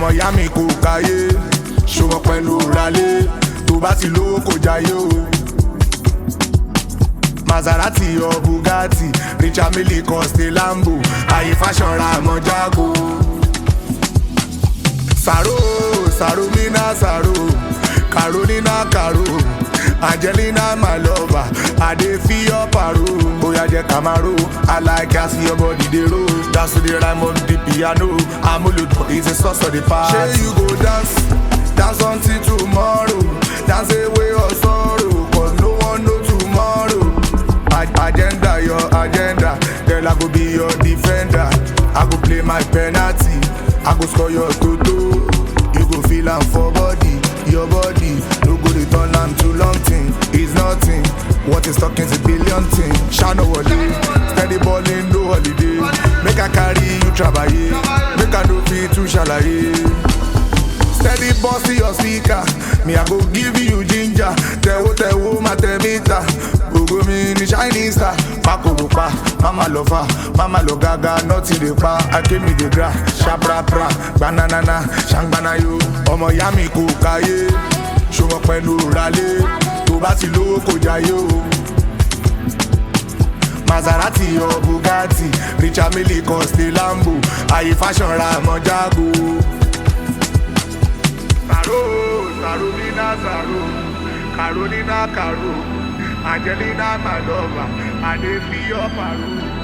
ìyá mi kò káyé ṣùgbọ́n pẹ̀lú ralé tó bá ti lówó kò jayé o. Maserati or Bugatti, Richard Mille Coste Lambo, àyè fashion ra àmọ́ jágo. Sàrò Sàrò mina Sàrò, Carolina Caro, Angelina my lover, I dey feel your paro. Bóyá jẹ́ Camaro, I like as your body dey roll. Dance to the rhyme of the piano, Amúlùdùn is a source of the past. Ṣé you go dance, dance until tomorrow, dance away your sorrow, cause no one know tomorrow. Ag- agenda your agenda girl i go be your defender i go play my penalty i go score your toto you go feel am for body your body no go dey turn am to long thing it's nothing what is talking is a billion thing shano wale steady balling no holiday make i carry you trabaye make i no fit too ṣàlàyé. steady boss to your speaker me i go give you ginger tẹwo tẹwo ma tẹ mita gbogbo mi ni shining star fakoro pa mama lọ fa mama lọ gaga nọtì lè pa akémi dey gra ṣaprapra gbananana ṣangbanayo ọmọ ìyá mi kò káyé ṣùgbọ́n pẹ̀lú ralé tó bá ti lówó kò jayé o. Maserati or Bugatti, Richard Mille Coste Lambo, àyè fashion ra àmọ́ jágo. Sàrò Sàrò Mina Sàrò, Carolina Caro, Angelina my lover, I dey feel your paro.